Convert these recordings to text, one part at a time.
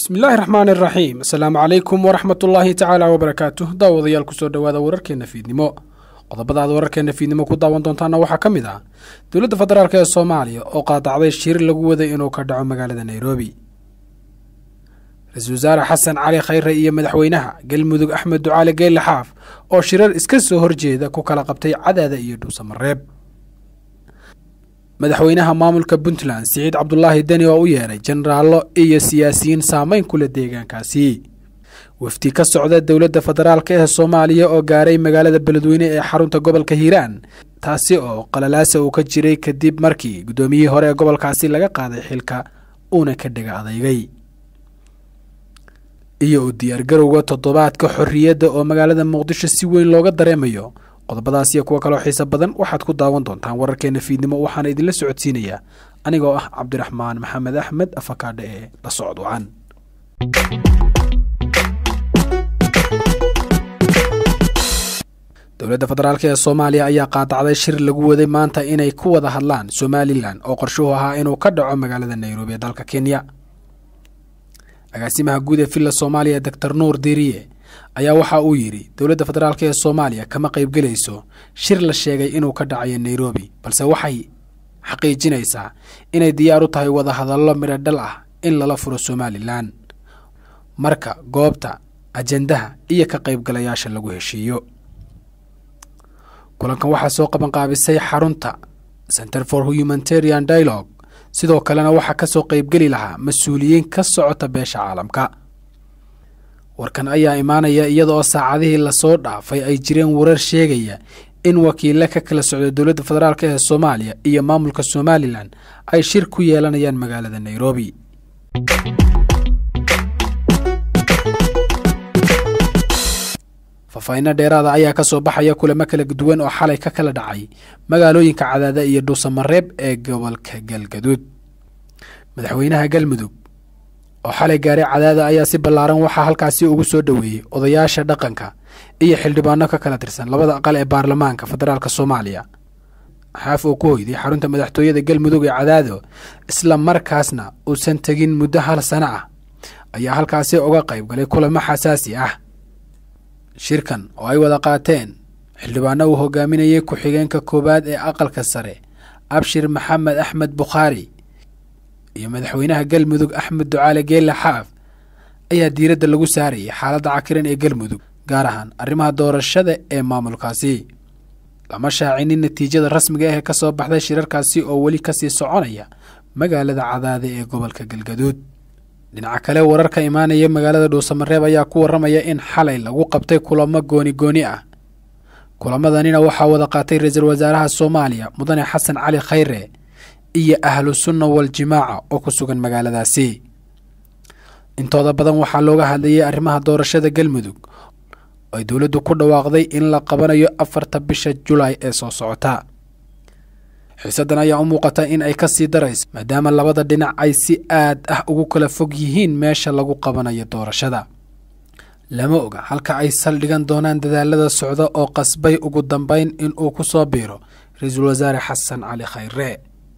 bismillaahi raxmaan iraxiim asalaamu calaykum waraxmatullaahi tacaala wabarakaatuh daawadayaal kusoo dhowaada wararkeena fiidnimo qodobadaad wararkeena fiidnimo ku daawan doontaana waxaa ka mid ah dowladda federaalk ee soomaaliya oo qaadacday shir lagu waday inuu ka dhaco magaalada nairobi ra-iisul wasaare xasan cali khayre iyo madaxweynaha galmudug axmed ducaali geelle xaaf oo shirar iska soo horjeeda ku kala qabtay cadaada iyo dhuusamareeb madaxweynaha maamulka puntland siciid cabdulaahi deni oo u yeeray jenaraallo iyo siyaasiyiin saameyn kule deegaankaasi wafdi ka socda dowladda federaalk ee soomaaliya oo gaaray magaalada beledweyne ee xarunta gobolka hiiraan taasi oo qalalaasa uu ka jiray kadib markii guddoomiyihii hore ee gobolkaasi laga qaaday xilka uuna ka dhega adeygay iyo u diyaargarowga toddobaadka xorriyadda oo magaalada muqdisho si weyn looga dareemayo qodobadaas iyo kuwo kaloo xiiso badan waxaad ku daawan doontaan wararkeena fiidnimo waxaana idinla socodsiinayaa anigoo ah cabdiraxmaan maxamed axmed afakaadhe ee la socod wacan dowladda federaalk ee soomaaliya ayaa qaadacday shir lagu waday maanta inay ku wada hadlaan somalilan oo qorshuhu ahaa inuu ka dhaco magaalada nairobi ee dalka kenya agaasimaha guud ee villa soomaaliya doctor nuur diriye ayaa waxa uu yidhi dowladda federaalk ee soomaaliya kama qaybgelayso shir la sheegay inuu ka dhacayo nairobi balse waxay xaqiijinaysaa inay diyaar u tahay wadahadallo midho dhal ah in lala furo somalilan marka goobta ajendaha iyo ka qaybgalayaasha lagu heshiiyo kulankan waxaa soo qabanqaabisay xarunta center for humanitarian dialogue sidoo kalena waxaa ka soo qaybgeli lahaa mas-uuliyiin ka socota beesha caalamka warkan ayaa imaanaya iyada oo saacadihii lasoo dhaafay ay jireen warar sheegaya in wakiile ka kala socda dowladda federaalk ee soomaaliya iyo maamulka somalilan ay shir ku yeelanayaan magaalada nairobi faahfaahinno dheeraada ayaa ka soo baxaya kulamo kala duwan oo xalay ka kala dhacay magaalooyinka cadaada iyo dhuusamareeb ee gobolka galgaduud madaxweynaha galmudug oo xalay gaaray cadaada ayaa si ballaaran waxaa halkaasi ugu soo dhoweeyey odayaasha dhaqanka iyo xildhibaano ka kala tirsan labada aqal ee baarlamaanka federaalk soomaaliya xaaf oo ku hoyday xarunta madaxtooyada galmudug ee cadaado isla markaasna uusan tegin muddo hal sano ah ayaa halkaasi uga qayb galay kulamo xasaasi ah shirkan oo ay wada qaateen xildhibaano uu hogaaminayay ku-xigeenka koowaad ee aqalka sare abshir maxamed axmed bukhaari iyo madaxweynaha galmudug axmed ducaale geelle xaaf ayaa diiradda lagu saarayay xaaladda cakiran ee galmudug gaar ahaan arrimaha doorashada ee maamulkaasi lama shaacinin natiijada rasmiga ah ee ka soo baxday shirarkaasi oo weli kasii soconaya magaalada cadaade ee gobolka galgaduud dhinaca kale wararka imaanaya magaalada dhuusamareeb ayaa ku warramaya in xalay lagu qabtay kulamo gooni gooni ah kulamadanina waxaa wada qaatay ra-iisul wasaaraha soomaaliya mudane xasan cali khayre iyo ahlu sunna waljimaaca oo ku sugan magaaladaasi intooda badan waxaa looga hadlayay arrimaha doorashada galmudug ay dowladdu ku dhawaaqday in la qabanayo afarta bisha julaay ee soo socota xiisaddan ayaa u muuqata in ay ka sii darayso maadaama labada dhinac ay si aad ah ugu kala fog yihiin meesha lagu qabanayo doorashada lama oga halka ay saldhigan doonaan dadaalada socda oo qasbay ugu dambeyn in uu ku soo biiro ra-iisul wasaare xasan cali khayre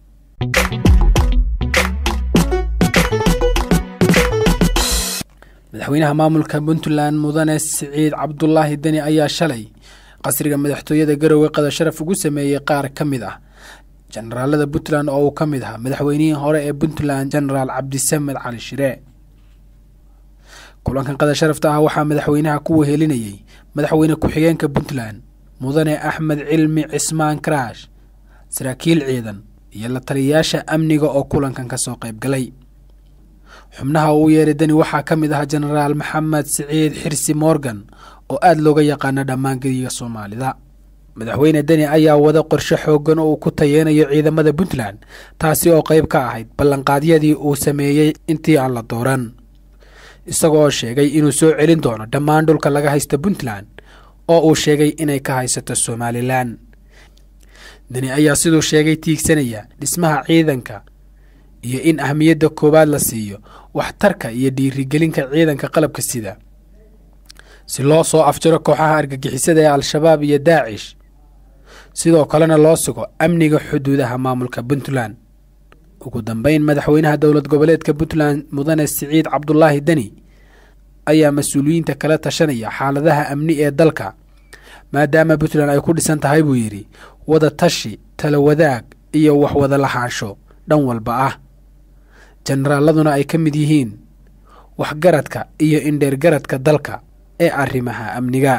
madaxweynaha maamulka puntland mudane siciid cabdulaahi deni ayaa shalay qasriga madaxtooyada garowe qada sharaf ugu sameeyey qaar ka mid ah jenaraalada puntland oo uu ka mid ahaa madaxweynihii hore ee puntland jenaraal cabdisamed cali shire kulankan qada sharafta ah waxaa madaxweynaha ku wehelinayey madaxweyne ku-xigeenka puntland mudane axmed cilmi cismaan karaash saraakiil ciidan iyo la taliyayaasha amniga oo kulankan ka soo qayb galay xubnaha uu yeeray deni waxaa ka mid ah jenaraal maxamed siciid xirsi morgan oo aada looga yaqaano dhammaan gediga soomaalida madaxweyne deni ayaa wada qorshe xoogan oo uu ku tayeynayo ciidamada puntland taasi oo qayb ka ahayd ballanqaadyadii uu sameeyey intii aan la dooran isagoo sheegay inuu soo celin doono dhammaan dhulka laga haysta puntland oo uu sheegay inay ka haysato somalilan deni ayaa siduu sheegay tiigsanaya dhismaha ciidanka iyo in ahmiyadda koowaad la siiyo waxtarka iyo dhiirigelinka ciidanka qalabka sida si loo soo afjaro kooxaha argagixisada ee al-shabaab iyo daacish sidoo kalena loo sugo amniga xuduudaha maamulka puntland ugu dambeyn madaxweynaha dowlad goboleedka puntland mudane siciid cabdulaahi deni ayaa mas-uuliyiinta kala tashanaya xaaladaha amni ee dalka maadaama puntland ay ku dhisan tahay buu yidhi wada tashi tala wadaag iyo wax wada lahaansho dhan walba ah jenaraaladuna ay ka mid yihiin waxgaradka iyo indheergaradka dalka ee arrimaha amniga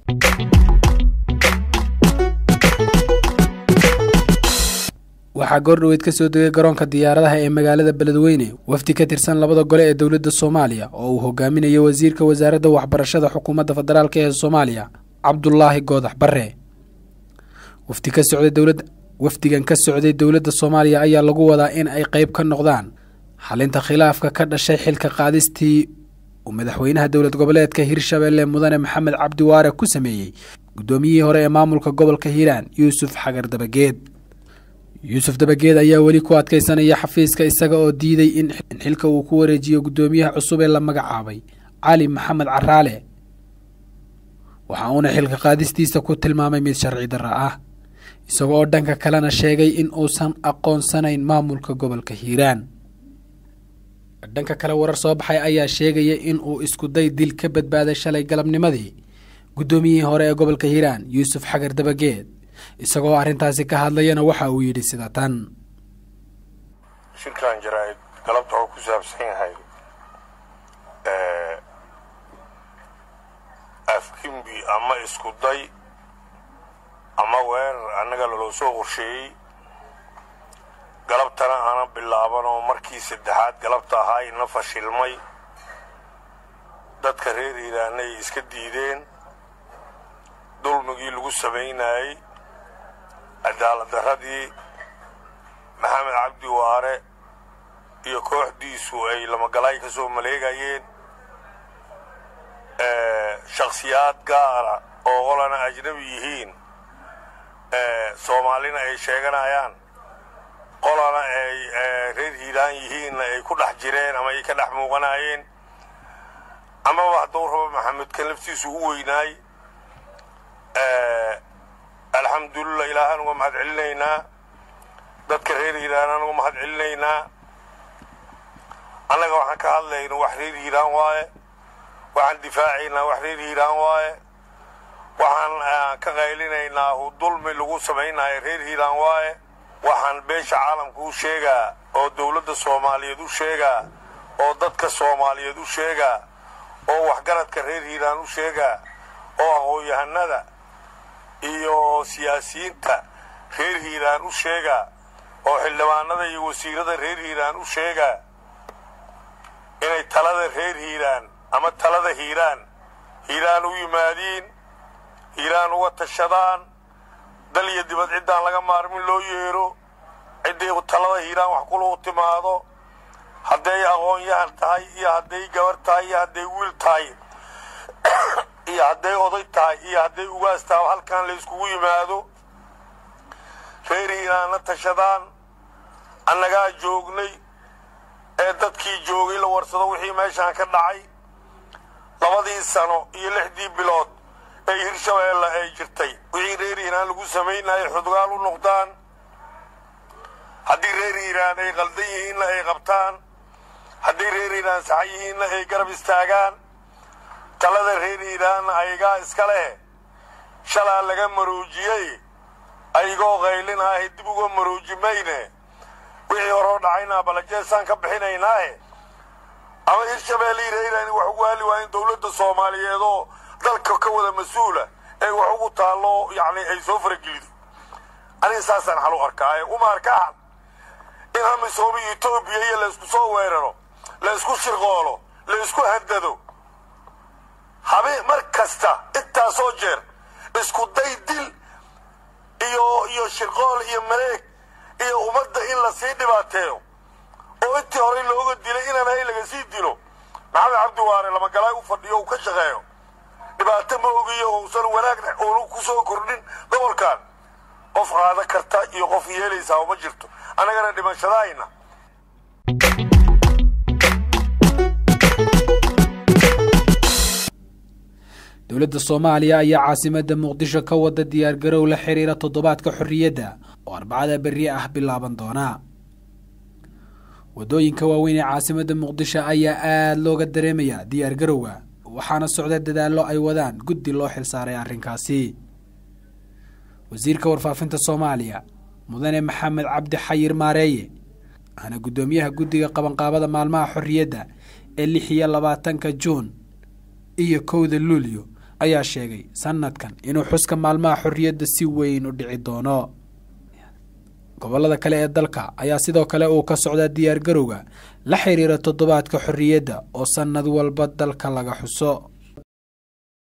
waxaa goordhoweyd ka soo degay garoonka diyaaradaha ee magaalada beledweyne wafdi ka tirsan labada gole ee dowladda soomaaliya oo uu hogaaminayo wasiirka wasaaradda waxbarashada xukuumadda federaalk ee soomaaliya cabdulaahi goodax bare wafdi ka socday dowladda wafdigan ka socday dowladda soomaaliya ayaa lagu wadaa in ay qeyb ka noqdaan xalinta khilaafka ka dhashay xilka qaadistii uu madaxweynaha dowlad goboleedka hirshabelle mudane maxamed cabdi waare ku sameeyey guddoomiyihii hore ee maamulka gobolka hiiraan yuusuf xagar dabageed yuusuf dabageed ayaa weli ku adkeysanaya xafiiska isaga oo diiday in xilka uu ku wareejiyo guddoomiyaha cusub ee la magacaabay cali maxamed caraale waxa uuna xilka qaadistiisa ku tilmaamay mid sharci darra ah isaga oo dhanka kalena sheegay in uusan aqoonsanayn maamulka gobolka hiiraan dhanka kale warar soo baxay ayaa sheegaya in uu iskuday dil ka badbaaday shalay galabnimadii guddoomiyihii hore ee gobolka hiiraan yuusuf xagar dabageed isagoo arrintaasi ka hadlayana waxa uu yidhi sida tan shirkan jaraa-id galabta oo ku saabsan yahay afkimbi ama iskuday ama weerar annaga laloo soo qorsheeyey galabtana aana bilaaban oo markii saddexaad galabta ahaa ina fashilmay dadka reer hiiraanay iska diideen dulmigii lagu samaynayey cadaalad darradii maxamed cabdi waare iyo kooxdiisu ay lamagalaay ka soo maleegayeen shakhsiyaad gaara oo qolana ajnabi yihiin soomaalina ay sheeganayaan qolana ay reer hiiraan yihiinna ay ku dhex jireen ama ay ka dhex muuqanayeen amaba hadduu rabo maxamedkan laftiisu u weynaay alxamdulillah ilaahaan uga mahad celinaynaa dadka reer hiiraanaan uga mahad celinaynaa annaga waxaan ka hadlayna wax reer hiiraan waaye waxaan difaacaynaa wax reer hiiraan waaye waxaan ka qaylinaynaa hu dulmi lagu samaynayo reer hiiraan waaye waxaan beesha caalamka u sheegaa oo dowladda soomaaliyeed u sheegaa oo dadka soomaaliyeed u sheegaa oo waxgaradka reer hiiraan u sheegaa oo aqoon-yahanada iyo siyaasiyiinta reer hiiraan u sheegaa oo xildhibaanada iyo wasiirada reer hiiraan u sheegaa inay talada reer hiiraan ama talada hiiraan hiiraan u yimaadiin hiiraan uga tashadaan dal iyo dibad ciddaan laga maarmin loo yeero ciddii talada hiiraan wax kulagu timaado hadday aqoon-yahan tahay iyo hadday gabar tahay iyo hadday wiil tahay iyo hadday oday tahay iyo hadday ugaas tahay halkan la yskugu yimaado reer hiiraanna tashadaan annagaa joognay ee dadkii joogay la warsado wixii meeshaan ka dhacay labadii sano iyo lixdii bilood ee hirshabeelle ay jirtay wixii reer hiiraan lagu samaynayay xudgaal u noqdaan haddii reer hiiraan ay qaldan yihiinna ay qabtaan haddii reer hiiraan saxan yihiinna ay garab istaagaan talada reer hiiraanna aygaa iska leh shalaa laga maroojiyey ayagoo qaylinaahe dib uga marooji mayne wixii horoo dhacayna balajeesaan ka bixinaynaahe ama hirshabeelle iyo reer hiiraan wax ugu hali waa in dowladda soomaaliyeed oo dalka ka wada mas-uula ee wax ugu taallo yacni ay soo faragelido aniga saasaan xal u arkaaye uma arkaan in hamisoobi etoobiya iyo laysku soo weeraro la ysku shirqoolo la ysku handado habe mar kasta intaasoo jeer isku day dil iyo iyo shirqool iyo maleeg iyo ummadda in la sii dhibaateeyo oo intii horey looga dilay inaan hay laga sii dilo maxamed cabdi waare lamagalaay u fadhiyo uu ka shaqeeyo dhibaato ma ogiyo uusan wanaagna uunu ku soo kordhin gobolkan qof qaada karta iyo qof yeelaysaa uma jirto annagana dhimashadahayna dowladda soomaaliya ayaa caasimadda muqdisho ka wada diyaargarow la xiriira toddobaadka xorriyadda oo arbacada berri ah bilaaban doona waddooyinka waaweyn ee caasimadda muqdisho ayaa aada looga dareemayaa diyaar garowga waxaana socda dadaallo ay wadaan guddi loo xilsaaray arrinkaasi wasiirka warfaafinta soomaaliya mudane maxamed cabdi xayir maareeye ahna guddoomiyaha guddiga qabanqaabada maalmaha xorriyadda ee lix iyo labaatanka juun iyo kowda luulyo ayaa sheegay sanadkan inuu xuska maalmaha xorriyadda si weyn u dhici doono gobollada kale ee dalka ayaa sidoo kale uu ka socdaa diyaar garowga la xiriira toddobaadka xorriyadda oo sannad walba dalka laga xuso